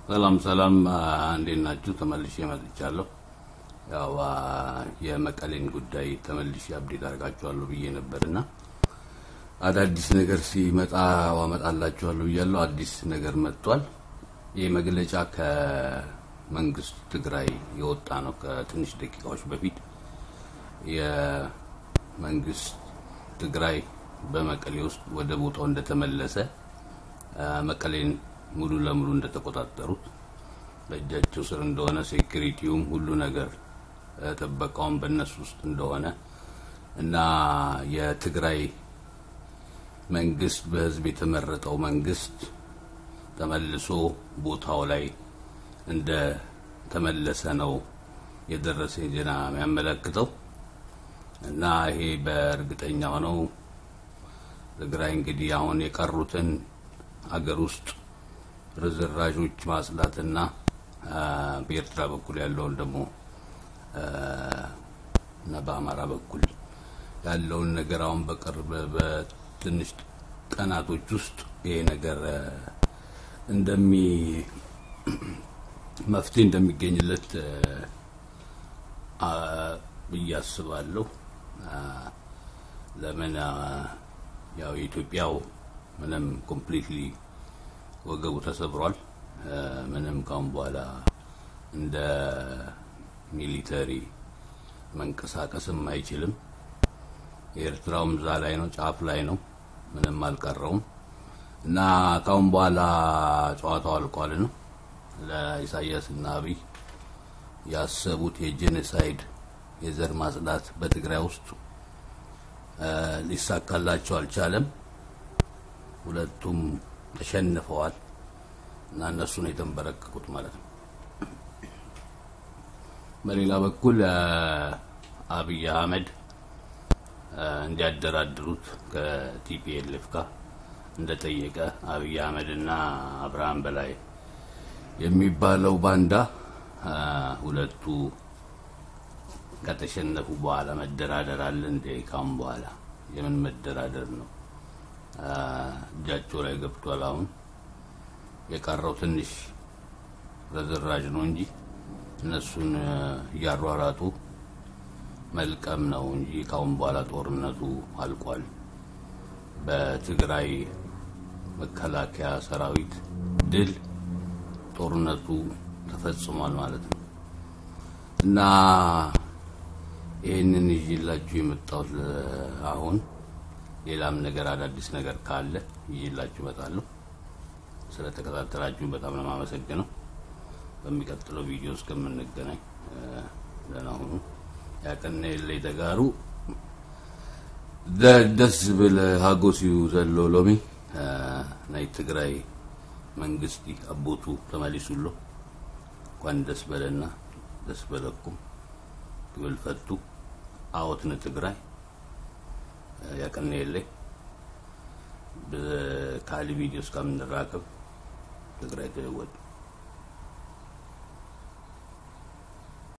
ሰላም ሰላም፣ እንዴት ናችሁ? ተመልሼ መጥቻለሁ። ያው የመቀሌን ጉዳይ ተመልሼ አብዴት አድርጋችኋለሁ ብዬ ነበርና አዳዲስ ነገር ሲመጣ አመጣላችኋለሁ ብያለሁ። አዲስ ነገር መጥቷል። ይህ መግለጫ ከመንግስት ትግራይ የወጣ ነው። ከትንሽ ደቂቃዎች በፊት የመንግስት ትግራይ በመቀሌ ውስጥ ወደ ቦታው እንደተመለሰ መቀሌን ሙሉ ለሙሉ እንደተቆጣጠሩት በእጃቸው ስር እንደሆነ ሴኩሪቲውም ሁሉ ነገር ጥበቃውም በእነሱ ውስጥ እንደሆነ እና የትግራይ መንግስት በህዝብ የተመረጠው መንግስት ተመልሶ ቦታው ላይ እንደ ተመለሰ ነው የደረሰ ዜና የሚያመለክተው እና ይሄ በእርግጠኛ ሆነው ትግራይ እንግዲህ አሁን የቀሩትን አገር ውስጥ ርዝራዦች ማጽዳትና በኤርትራ በኩል ያለውን ደግሞ እና በአማራ በኩል ያለውን ነገር አሁን በቅርብ በትንሽ ቀናቶች ውስጥ ይሄ ነገር እንደሚ መፍትሄ እንደሚገኝለት ብዬ አስባለሁ። ለምን ያው የኢትዮጵያው ምንም ኮምፕሊትሊ ወገቡ ተሰብሯል። ምንም ካሁን በኋላ እንደ ሚሊተሪ መንቀሳቀስም አይችልም። የኤርትራውም እዛ ላይ ነው፣ ጫፍ ላይ ነው፣ ምንም አልቀረውም እና ካሁን በኋላ ጨዋታው አልቋል ነው ለኢሳያስ እና አብይ ያሰቡት የጄኖሳይድ የዘር ማጽዳት በትግራይ ውስጥ ሊሳካላቸው አልቻለም። ሁለቱም ተሸንፈዋል እና እነሱ ነው የተንበረከኩት ማለት ነው። በሌላ በኩል አብይ አህመድ እንዲያደራድሩት ከቲፒኤልኤፍ ጋር እንደጠየቀ አብይ አህመድ እና አብርሃም በላይ የሚባለው ባንዳ ሁለቱ ከተሸነፉ በኋላ መደራደር አለ እንደ ካሁን በኋላ የምን መደራደር ነው? እጃቸው ላይ ገብቷል። አሁን የቀረው ትንሽ ረዝራዥ ነው እንጂ እነሱን እያሯራጡ መልቀም ነው እንጂ ካሁን በኋላ ጦርነቱ አልቋል። በትግራይ መከላከያ ሰራዊት ድል ጦርነቱ ተፈጽሟል ማለት ነው እና ይህንን ይዤላችሁ የመጣሁት አሁን ሌላም ነገር አዳዲስ ነገር ካለ ይዤላችሁ እመጣለሁ። ስለተከታተላችሁ በጣም ነው የማመሰግነው። በሚቀጥለው ቪዲዮ እስከምንገናኝ ደህና ሁኑ። ያቀነ የለይ ተጋሩ ደስ ብል ሃጎሲዩ ዘሎ ሎሚ ናይ ትግራይ መንግስቲ አቦቱ ተመሊሱሎ እንኳን ደስ በለና ደስ በለኩም ክብል ፈቱ አወት ንትግራይ ያቀነ የለይ ብካሊ ቪዲዮ እስከምንራከብ ትግራይ ተወዱ